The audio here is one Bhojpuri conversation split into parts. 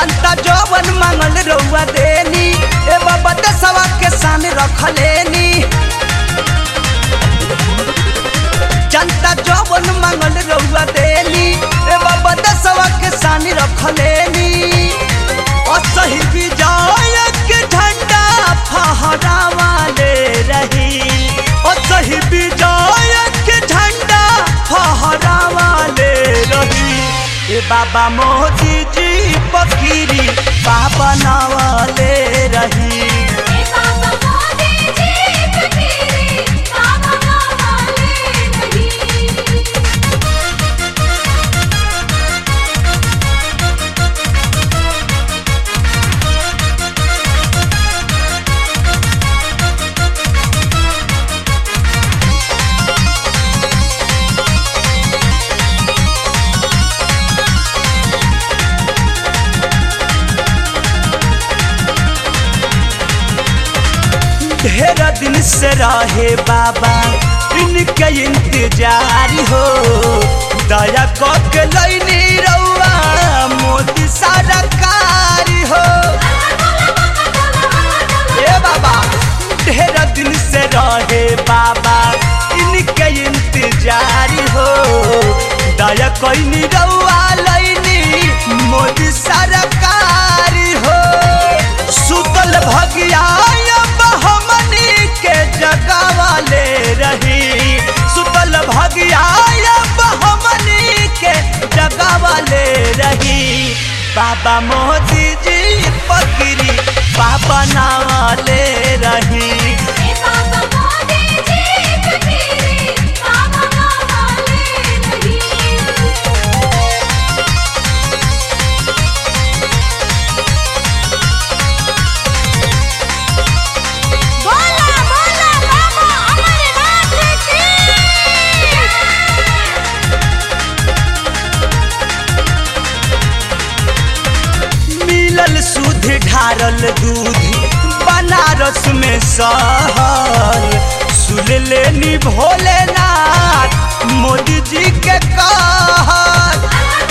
जनता जवन मांगल रउआ देनी ए बाबा देशवा के सामने रखलेनी जनता जवन मांगल रउआ देनी ए बाबा देशवा के सामने रखलेनी असही विजय के झंडा फहरावाले रही असही विजय के झंडा फहरावाले रही ए बाबा मोदी जी फकीरी बाबा नवाले रही ए बाबा मोदी जी फकीरी बाबा नवाले रही ढेर दिन से रहे बाबा इनके इंतजार हो दया के लैनी रउआ मोदी सरकार हो ए बाबा ढेर दिन से रहे बाबा इनके इंतजार हो दया कैनी रउआ लैनी मोदी सरकार हो सुतल भगिया अब हमनी के जगावाले रही सुतल भगिया अब हमनी के जगावाले रही बाबा मोदी जी फकीरी बाबा नावाले रही ए बाबा मोदी जी फकीरी बाबा नवाले रही बोला बोला बाबा अमरनाथ की मिलल सुध ढारल दूध बनारस में सहल सुन लेनी भोलेनाथ मोदी जी के कहल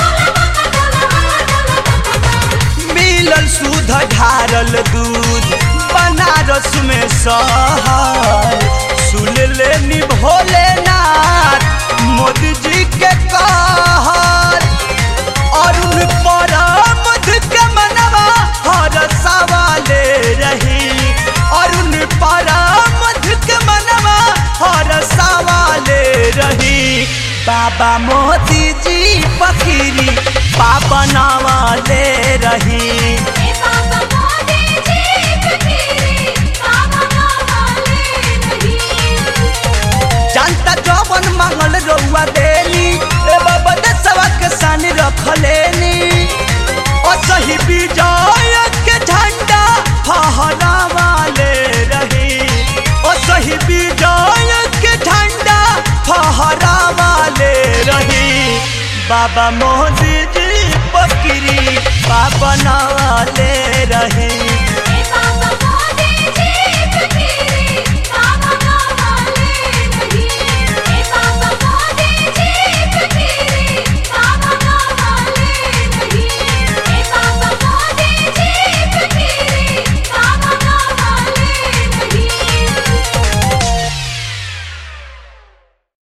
मिलल सुध ढारल दूध बनारस में सहल सुन लेनी भोलेनाथ मोदी जी के कहल अरुण परामध के मनवा हर सवाले रही अरुण परामध के मनवा हर सवाले रही बाबा मोदी जी फकीरी बाबा नवाले रही ए बाबा मोदी जी फकीरी बाबा नवाले रही जनता जवन मांगल रउआ देनी ए बाबा देशवा के सानी रखलेनी असही विजय के झंडा फहरावाले रही असही विजय के झंडा फहरावाले रही बाबा मोदी